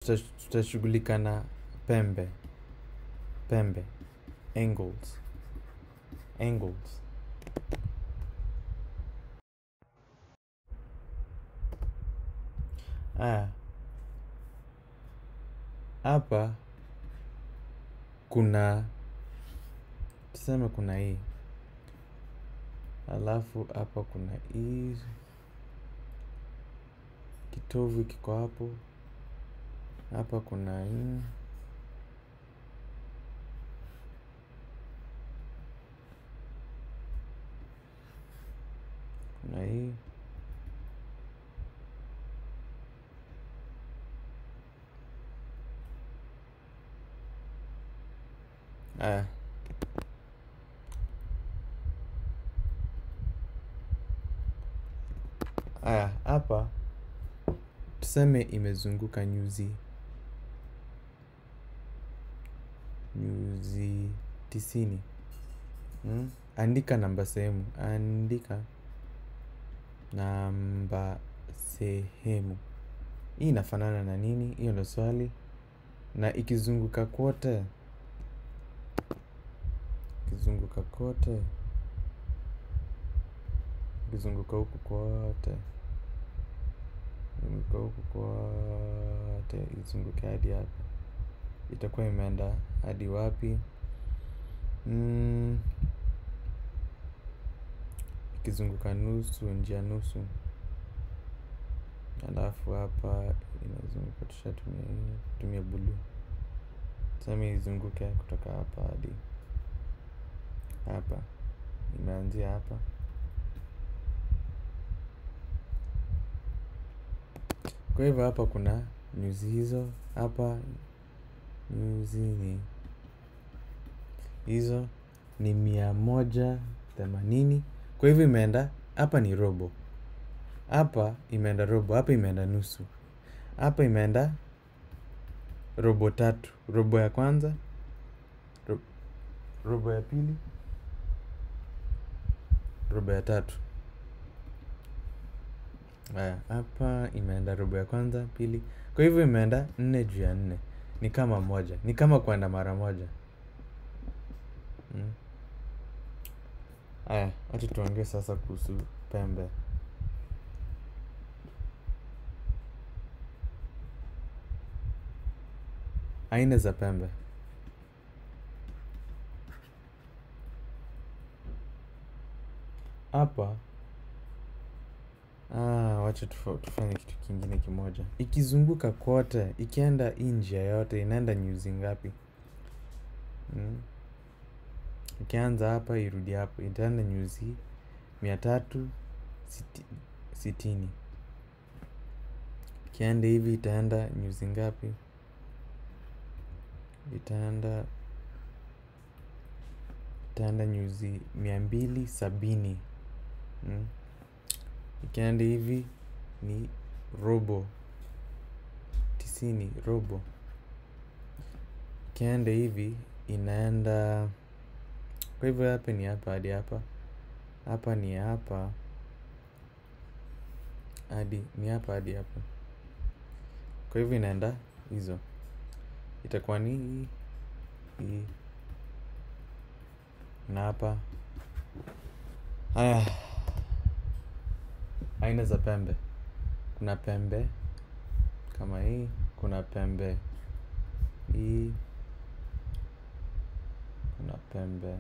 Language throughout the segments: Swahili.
tuta- tutashughulika na pembe pembe angles angles aya hapa kuna tuseme kuna hii alafu hapa kuna hii kitovu kiko hapo hapa kuna hii kuna hii aya aya hapa tuseme imezunguka nyuzi nyuzi tisini mm? andika namba sehemu andika namba sehemu hii inafanana na nini hiyo ndo swali na ikizunguka kote ikizunguka kote ikizunguka huku kote zunguka huku kote izunguke hadi hapa itakuwa imeenda hadi wapi mm. ikizunguka nusu njia nusu alafu hapa inazunguka tushatumia hii tumia buluu tuseme izunguke kutoka hapa hadi hapa imeanzia hapa kwa hivyo hapa kuna nyuzi hizo hapa nyuzi ni hizo ni mia moja themanini kwa hivyo imeenda hapa ni robo hapa imeenda robo hapa imeenda nusu hapa imeenda robo tatu robo ya kwanza ro, robo ya pili robo ya tatu haya hapa imeenda robo ya kwanza pili kwa hivyo imeenda nne juu ya nne ni kama moja ni kama kwenda mara moja mm. aya wacha tuongee sasa kuhusu pembe aina za pembe hapa ah, wacha tufa- tufanye kitu kingine kimoja ikizunguka kote ikienda hii njia yote inaenda nyuzi ngapi mm. ikianza hapa irudi hapo itaenda nyuzi mia tatu siti, sitini ikienda hivi itaenda nyuzi ngapi itaenda itaenda nyuzi mia mbili sabini mm. ikienda hivi ni robo tisini robo ikienda hivi inaenda kwa hivyo hapa ni hapa hadi hapa hapa ni hapa hadi ni hapa hadi hapa kwa hivyo inaenda hizo itakuwa ni hii hii na hapa haya aina za pembe kuna pembe kama hii kuna pembe hii kuna pembe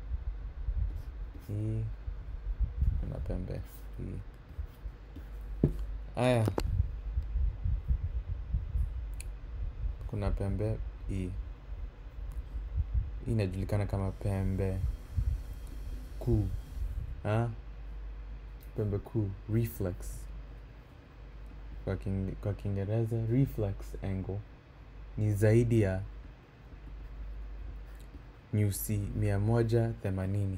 hii kuna pembe hii haya kuna pembe hii hii inajulikana kama pembe kuu ha? pembe kuu reflex kwa king, kwa kiingereza reflex angle ni zaidi ya nyuzi mia moja themanini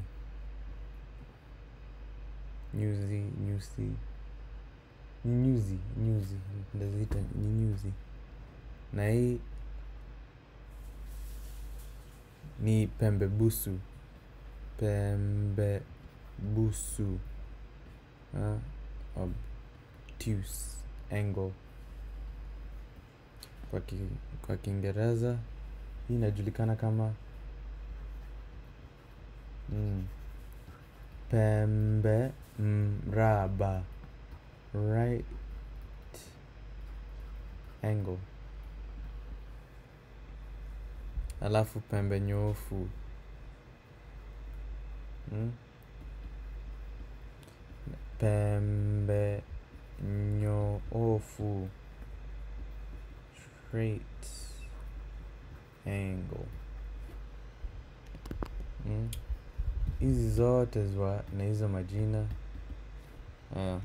nyuzi nyuzi ni nyuzi nyuzi ndaziita ni nyuzi na hii ni pembe busu pembe busu uh, obtuse angle kwa, ki, kwa Kiingereza hii inajulikana kama mm, pembe mraba right angle alafu pembe nyoofu mm? pembe nyoofu straight angle mm? hizi zote zwa na hizo majina uh,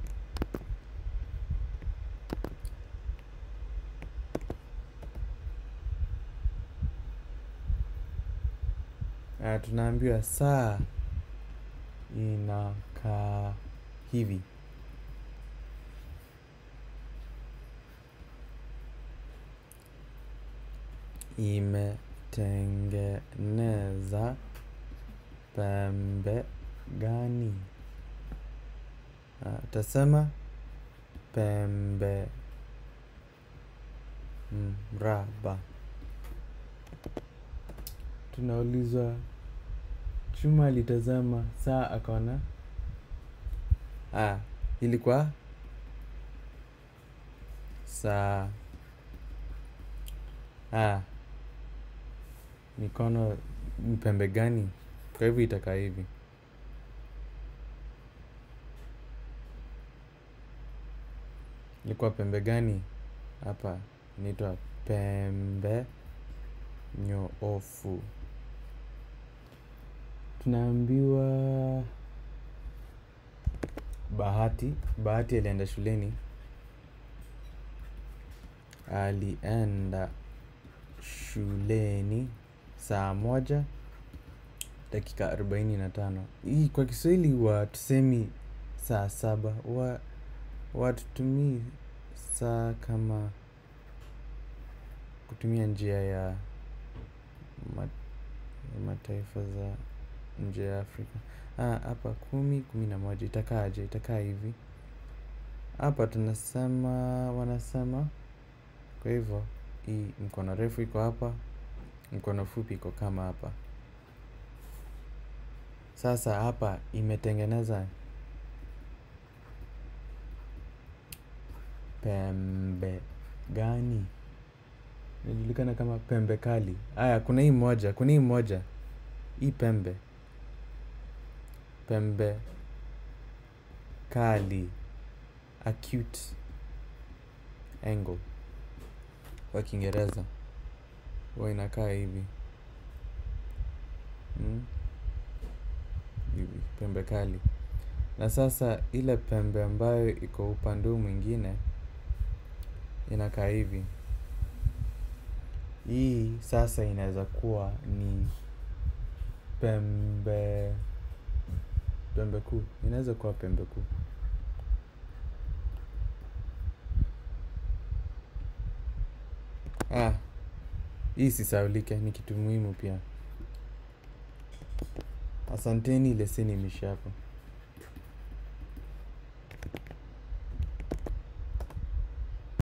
uh, tunaambiwa saa inakaa hivi imetengeneza pembe gani uh, tasema pembe mraba tunaulizwa chuma alitazama saa akaona ah, ilikuwa saa ah, mikono ni pembe gani kwa hivyo itakaa hivi ilikuwa pembe gani hapa inaitwa pembe nyoofu tunaambiwa bahati bahati alienda shuleni alienda shuleni saa moja dakika arobaini na tano hii kwa kiswahili watusemi saa saba wa watutumii saa kama kutumia njia ya ma, mataifa za nje ya afrika hapa kumi kumi na moja itakaaje itakaa hivi hapa tunasema wanasema kwa hivyo hii mkono refu iko hapa mkono fupi iko kama hapa sasa hapa imetengeneza pembe gani inajulikana kama pembe kali haya kuna hii moja kuna hii moja hii pembe pembe kali acute angle kwa kiingereza huwa inakaa hivi mm? hivi pembe kali na sasa ile pembe ambayo iko upande huu mwingine inakaa hivi hii sasa inaweza kuwa ni pembe pembe kuu inaweza kuwa pembe kuu ah, hii sisaulike ni kitu muhimu pia asanteni leseni imeisha hapo